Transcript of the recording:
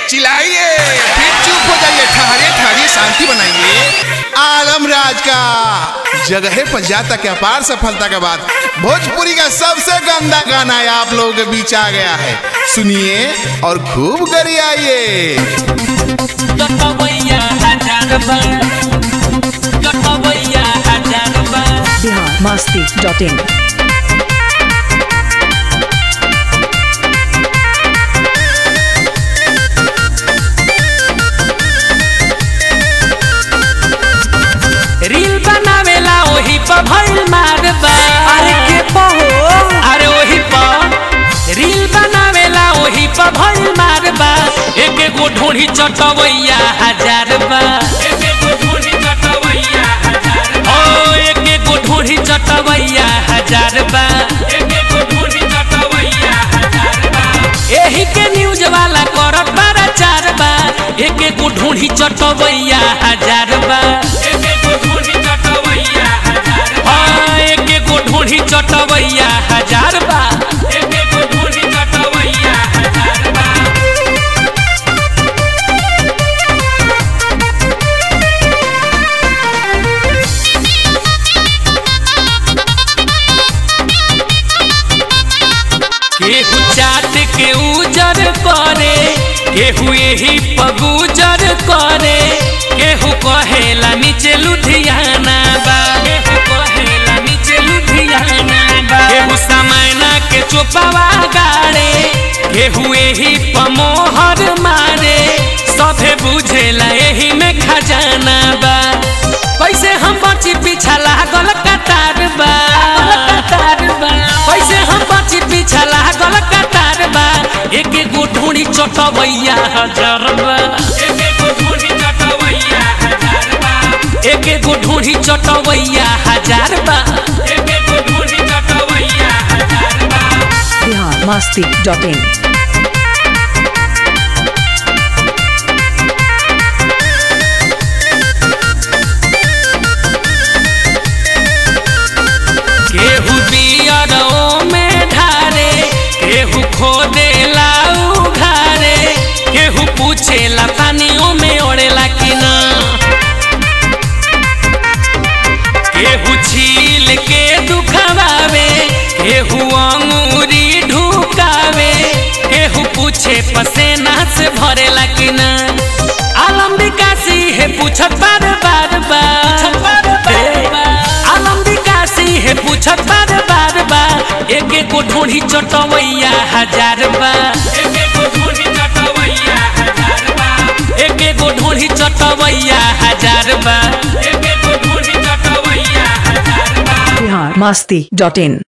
चिल्लाइए फिर चुप हो जाइए ठहरिए ठहरिए शांति बनाइए आलम राज का जगह पर जाता के अपार सफलता के बाद भोजपुरी का सबसे गंदा गाना है आप लोगों के बीच आ गया है सुनिए और खूब गरियाइए लटवैया हजार बार लटवैया हजार बार Bihar Masti dot in reel बनावेला ओही पर भइल मार बा अरे के पहो अरे ओही पर रील बनावेला ओही पर भइल मार बा एक एगो ढोढ़ी चटवैया हजार बा एक एगो ढोढ़ी चटवैया हजार बा ओ एक एगो ढोढ़ी चटवैया हजार बा एक एगो ढोढ़ी चटवैया हजार बा एही के न्यूज वाला करत बारा चार बा एक एगो ढोढ़ी चटवैया हजार बा एक एगो ढोढ़ी चटवैया हजार बा एक एगो ढोढ़ी चटवैया हजार बा एक एगो ढोढ़ी चटवैया हजार बा केहू चाट के उजर करे केहू यही पगुजर करे केहू कहेला नीचे लुधियाना बा केहू कहेला नीचे लुधियाना बा केहू समैना के चोपावा गाड़े केहू यही पमोहर मारे सभे बुझेला यही में खजाना बा कैसे हम बची पीछा लागल कतार बा कतार बा कैसे हम बची पीछा लागल कतार बा एक एगो ढूंढी चटवैया हजार बा एक एगो ढूंढी चटवैया हजार बा एक एगो ढूंढी चटवैया हजार बा एक एगो ढूंढी चटवैया हजार बा बिहार मस्ती डॉट इन केहू बियरो में ढारे केहू खोदे लाऊ घारे केहू पूछेला पानियों में ओढ़ेला कि ना केहू छील के दुखवावे केहू अंगूरी ढुकावे केहू पूछे पसेना से भरेला कि ना आलम विकासी है पूछत बार बार बार आलम विकासी है पूछत बार बार बा एक एगो ढोढ़ी चटवैया हजार बा एक एगो ढोढ़ी चटवैया हजार बा एक एगो ढोढ़ी चटवैया हजार बा एक एगो ढोढ़ी चटवैया हजार बा बिहार मस्ती डॉट इन